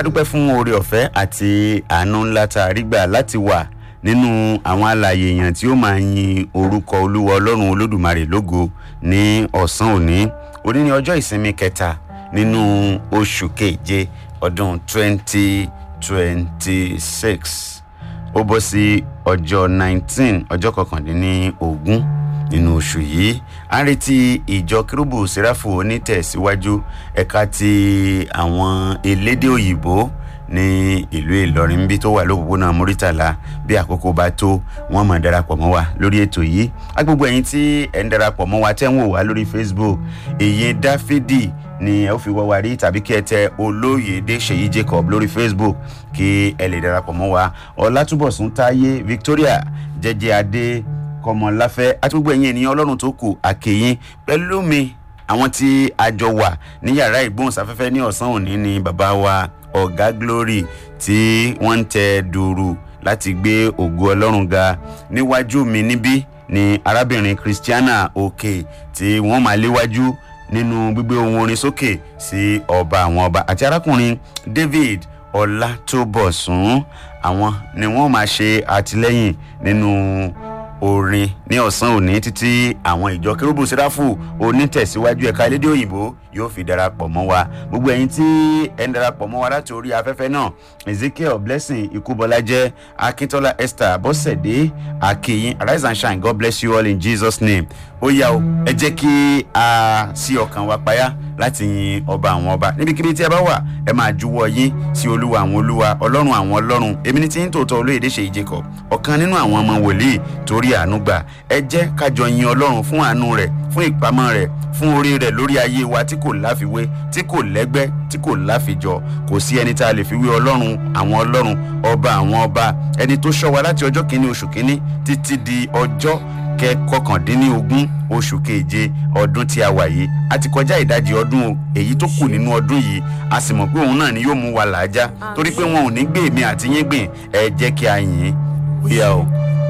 adúpẹ́ fún oore ọ̀fẹ́ àti àánú ńlá tá a rí gbà láti wà nínú àwọn alààyè èèyàn tí ó máa yin orúkọ olúwa ọlọ́run olódùmarè lógo ní ọ̀sán òní òní ní ọjọ́ ìsinmi kẹta nínú oṣù keje ọdún twenty twenty six ó bọ́ sí ọjọ́ nineteen ọjọ́ kọkàndínlógún nínú oṣù yìí a ń retí ìjọ kérúbù sẹ́ráfù onítẹ̀síwájú ẹ̀ka ti àwọn elédè òyìnbó ní ìlú ìlọrin bí tó wà lópòpónà muritala bí àkókò bá tó wọn mọ̀ darapọ̀ mọ́ wa lórí ètò yìí agbègbè ẹ̀yin tí ẹ̀ ń darapọ̀ mọ́ wa tẹ́ ń wò wá lórí facebook èyí dáfídì ni ẹ ó fi wá wa rí tàbí kí ẹ tẹ olóyèdè ṣèyí jacob lórí facebook kí ẹ lè darapọ̀ mọ́ wa ọlátúbọ̀sún táyé victoria jẹjẹ adé kọmọláfẹ́ àti gbogbo ẹ̀yin ènìyàn ọlọ́run tó kù àkèyìn pẹ̀lú mi àwọn tí a jọ wà ní yàrá ìgbóhùnsáfẹ́fẹ́ ní ọ̀sán òní ni bàbá wa ọ̀gá glory tí wọ́n ń tẹ dùrù láti gbé ògo ọlọ́run ga níwájú mi níbí ni arábìnrin christiana òkè tí wọ́n máa léwájú nínú gbígbé ohun orin sókè sí ọba àwọn ọba àti arákùnrin david ọlátúbọ̀sún àwọn ni wọ́n máa ṣe àtìlẹ́yìn nínú orin ní ọ̀sán òní títí àwọn ìjọ kérúbù sẹ́ráfù onítẹ̀síwájú ẹ̀ka elédè òyìnbó yóò fi darapọ̀ mọ́ wa gbogbo ẹ̀yin tí ẹ̀ ń darapọ̀ mọ́ wa láti orí afẹ́fẹ́ náà ezekiel blessing ikúbọlájẹ́ akíntola esther bọ́sẹ̀dé akeyin arise and shine god bless you all in jesus name ó yá o ẹ jẹ́ kí a sí ọkàn wa payá láti yin ọba àwọn ọba níbikíbi tí ẹ bá wà ẹ máa juwọ́ yín sí olúwa àwọn olúwa ọlọ́run àwọn ọlọ́run èmi ní tí ń tòótọ́ olóyèdè ṣe ìjẹkọ̀ ọ̀kan nínú àwọn ọmọ wòlíì torí àánú gbà ẹ jẹ́ kájọ yin ọlọ́run fún àánú rẹ̀ fún ìpamọ́ rẹ̀ fún orí rẹ̀ lórí ayé wa tí kò láfiwé tí kò lẹ́gbẹ́ tí kò láfijọ́ kò sí ẹni tá a lè fi wé ọlọ́run àwọn ọlọ́run ọba àwọn ọba ẹni tó ṣọ́ wa láti ọjọ́ kìíní oṣù kìíní títí di ọjọ́ kọkàndínlógún oṣù keje ọdún tí a wà yìí a ti kọjá ìdajì ọdún èyí tó kù nínú ọdún yìí a sì mọ̀ pé òun náà ni yóò mú wa làájá torí pé wọn ò ní gbé èmi àti yín gbìn ẹ jẹ́ kí a yìn ín bóyá o.